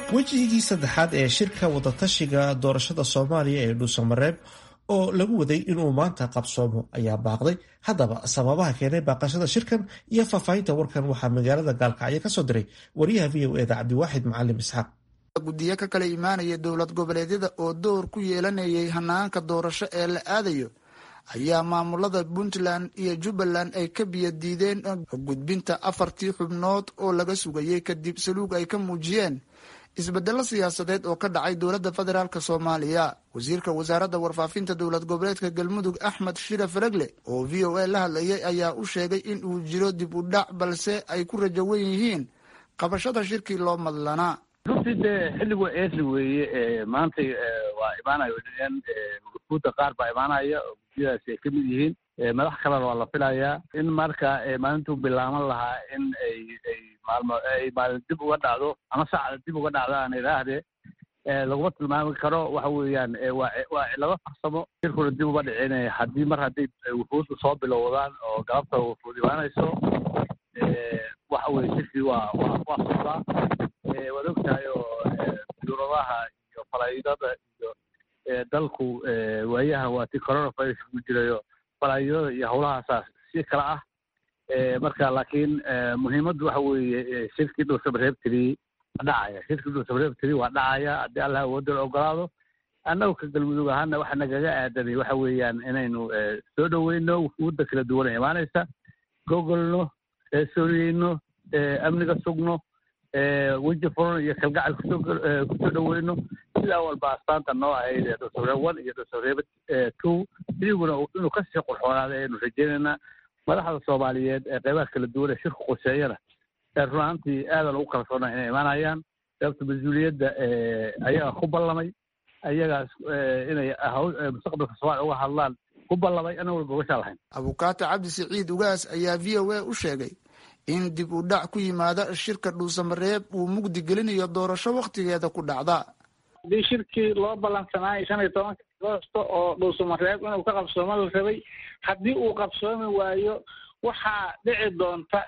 wejigii saddexaad ee shirka wadatashiga doorashada soomaaliya ee dhuusamareeb oo lagu waday inuu maanta qabsoomo ayaa baaqday haddaba sababaha keenay baaqashada shirkan iyo faahfaahinta warkan waxaa magaalada gaalkacyo kasoo diray wariyaha v o eda cabdiwaaxid macalim isxaaq guddiyo ka kala imaanaya dowlad goboleedyada oo door ku yeelanayay hanaanka doorasho ee la aadayo ayaa maamulada puntland iyo jubbaland ay ka biyo diideen gudbinta afartii xubnood oo laga sugayay kadib saluug ay ka muujiyeen isbedelo siyaasadeed oo ka dhacay dowladda federaalk soomaaliya wasiirka wasaaradda warfaafinta dowlad goboleedka galmudug axmed shira faragle oo v o a la hadlayay ayaa u sheegay in uu jiro dib u dhac balse ay ku rajowan yihiin qabashada shirkii loo madlanaa runtii dee xilligu eesli weeye maantay waa imaanayo guudda qaar baa imaanaya oo guddiyadaasi ay ka mid yihiin madax kalena waa la filayaa in marka maalintuu bilaaban lahaa in ay ay maalmo ay maalin dib uga dhacdo ama saacda dib uga dhacdo aan idhaahdee laguma tilmaami karo waxa weeyaan waa waa cilado farsamo shirkuna dib uma dhicin haddii mar hadday wufuudda soo bilowdaan oo galabta wufuud imaanayso waxa weye shirkii waa waa waa socdaa waad ogtahay oo duuradaha iyo falaydada iyo dalku waayahan waa ti coronavirus ku jirayo falaydada iyo howlahaasaa si kala ah marka laakiin muhiimaddu waxa weeye shirkii dhuusamareebtiri waa dhacaya shirkii dhuusamareebtiri waa dhacaya haddii allah awoodda la ogolaado annagu ka galmudug ahaana waxa nagaga aadanay waxa weeyaan inaynu soo dhoweyno wufuudda kala duwana imaanaysa gogolno sooriyeyno amniga sugno weji furan iyo kalgacal kusoo kusoo dhoweyno sidaa walba astaanta noo ahayd ee dhuusamareeb one iyo dhuusamareeb two idiguna inuu kasii qurxoonaada aynu rajeynaynaa madaxda soomaaliyeed ee qeybaha kala duwan ee shirku quseeyana run ahaantii aadan ugu kalsoona inay imaanayaan sababta mas-uuliyadda ayaga ku ballamay ayagaas inay mustaqbalka soomaaliya uga hadlaan ku ballamay ana walba uga shaalahayn abukaata cabdi siciid ugaas ayaa v o a u sheegay in dib u dhac ku yimaada shirka dhuusamareeb uu mugdi gelinayo doorasho wakhtigeeda ku dhacda haddii shirkii loo ballansanaayo shan iyo tobanka agoosto oo dhuusamareeb inuu ka qabsoomo la rabay haddii uu qabsoomi waayo waxaa dhici doonta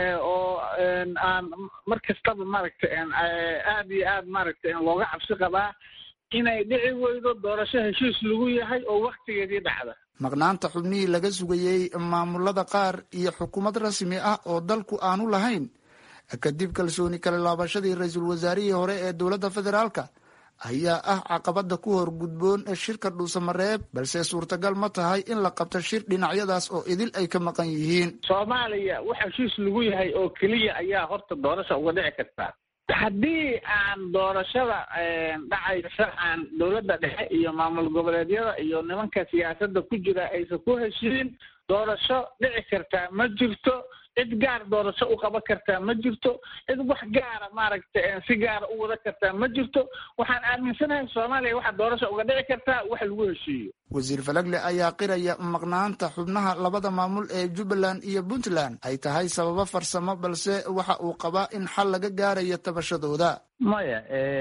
oo aan mar kastaba maaragtay aad iyo aad maaragtay looga cabsi qabaa inay dhici weydo doorasho heshiis lagu yahay oo waktigeedii dhacda maqnaanta xubnihii laga sugayey maamulada qaar iyo xukuumad rasmi ah oo dalku aanu lahayn kadib kalsooni kala laabashadii ra-iisul wasaarihii hore ee dowladda federaalka ayaa ah caqabada ku hor gudboon shirka dhuusamareeb balse suurtagal ma tahay in la qabto shir dhinacyadaas oo idil ay ka maqan yihiin soomaaliya wax heshiis lagu yahay oo keliya ayaa horta doorasha uga dhici kartaa haddii aan doorashada dhacaysa aan dowladda dhexe iyo maamul goboleedyada iyo nimanka siyaasadda ku jira aysan ku heshiin doorasho dhici kartaa ma jirto cid gaar doorasho u qaban kartaa ma jirto cid wax gaara maaragtay si gaara u wada kartaa ma jirto waxaan aaminsanahay soomaaliya waxaa doorasho uga dhici kartaa wax lagu heshiiyo wasiir falagle ayaa qiraya maqnaanta xubnaha labada maamul ee jubbaland iyo puntland ay tahay sababo farsamo balse waxa uu qabaa in xal laga gaarayo tabashadooda maya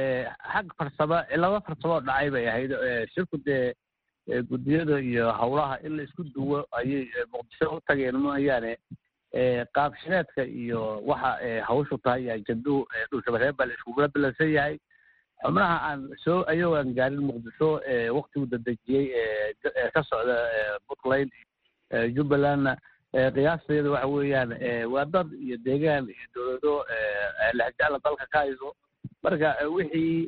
xag farsamo cilado farsamo oo dhacay bay ahayd shirku dee guddiyada iyo howlaha in la isku duwo ayay muqdisho u tageen mooyaane qaabshireedka iyo waxa hawshu tahay ajadu dhulshabareeb baa la iskugula bilansan yahay xubnaha aan soo ayagoo aan gaarin muqdisho waktigu dadejiyey ka socda puntland jubbalandna qiyaastayada waxa weeyaan waa dad iyo deegaan iyo dowlado lahjacla dalka ka hayso marka wixii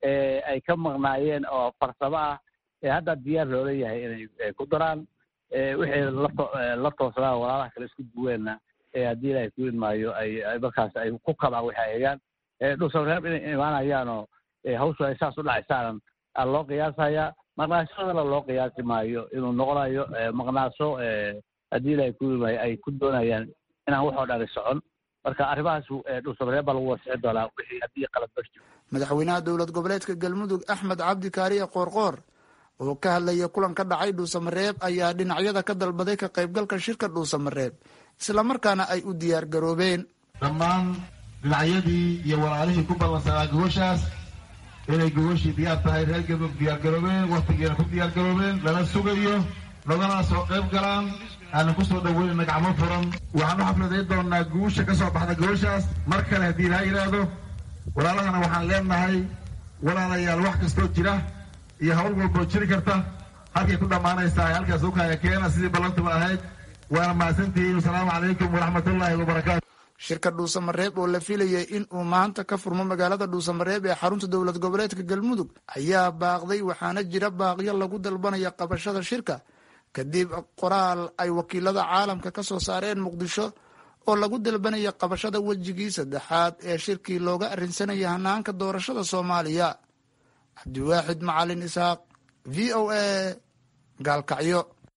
ay ka maqnaayeen oo farsamo ah hadda diyaar loola yahay inay ku daraan wixii la toosnaa walaalaha kale isku duweenna haddii ilaahay ku idmaayo ay markaas ay ku kabaan waxay hayaan dhuusamareeb inay imaanayaanoo hawshu ay saas u dhacaysaanan aa loo qiyaasayaa maqnaashadana loo qiyaasi maayo inuu noqonayo maqnaasho haddii ilaahay ku idmaayo ay ku doonayaan inaan waxoo dhani socon marka arrimahaas dhuusamareeb baa lagu wasixi doonaa wixii haddii qalad bar jiro madaxweynaha dowlad goboleedka galmudug axmed cabdi kaariye qoorqoor oo ka hadlaya kulan ka dhacay dhuusamareeb ayaa dhinacyada ka dalbaday ka qaybgalka shirka dhuusamareeb islamarkaana ay u diyaar garoobeen dhammaan dhinacyadii iyo walaalihii ku ballansanaa gogoshaas inay gogoshii diyaar tahay reer galmudug diyaar garoobeen wakhtigeena ku diyaar garoobeen lala sugayo nogana soo qayb galaan aanan ku soo dhaweynayna gacmo furan waxaan u xafladayn doonaa guusha ka soo baxda gogoshaas mar kale haddii ilaa yidhaahdo walaalahana waxaan leenahay walaalayaal wax kastoo jira iyo hawl walboo jiri karta halkay ku dhammaanaysaa halkaas ukaya keena sidii ballantuba ahayd waana mahadsantihiin asalaamu calaykum waraxmatullaahi wabarakaatu shirka dhuusamareeb oo la filayay in uu maanta ka furmo magaalada dhuusamareeb ee xarunta dowlad goboleedka galmudug ayaa baaqday waxaana jira baaqyo lagu dalbanaya qabashada shirka kadib qoraal ay wakiilada caalamka ka soo saareen muqdisho oo lagu dalbanaya qabashada wejigii saddexaad ee shirkii looga arrinsanaya hanaanka doorashada soomaaliya cabdiwaaxid macalin isxaaq v o a gaalkacyo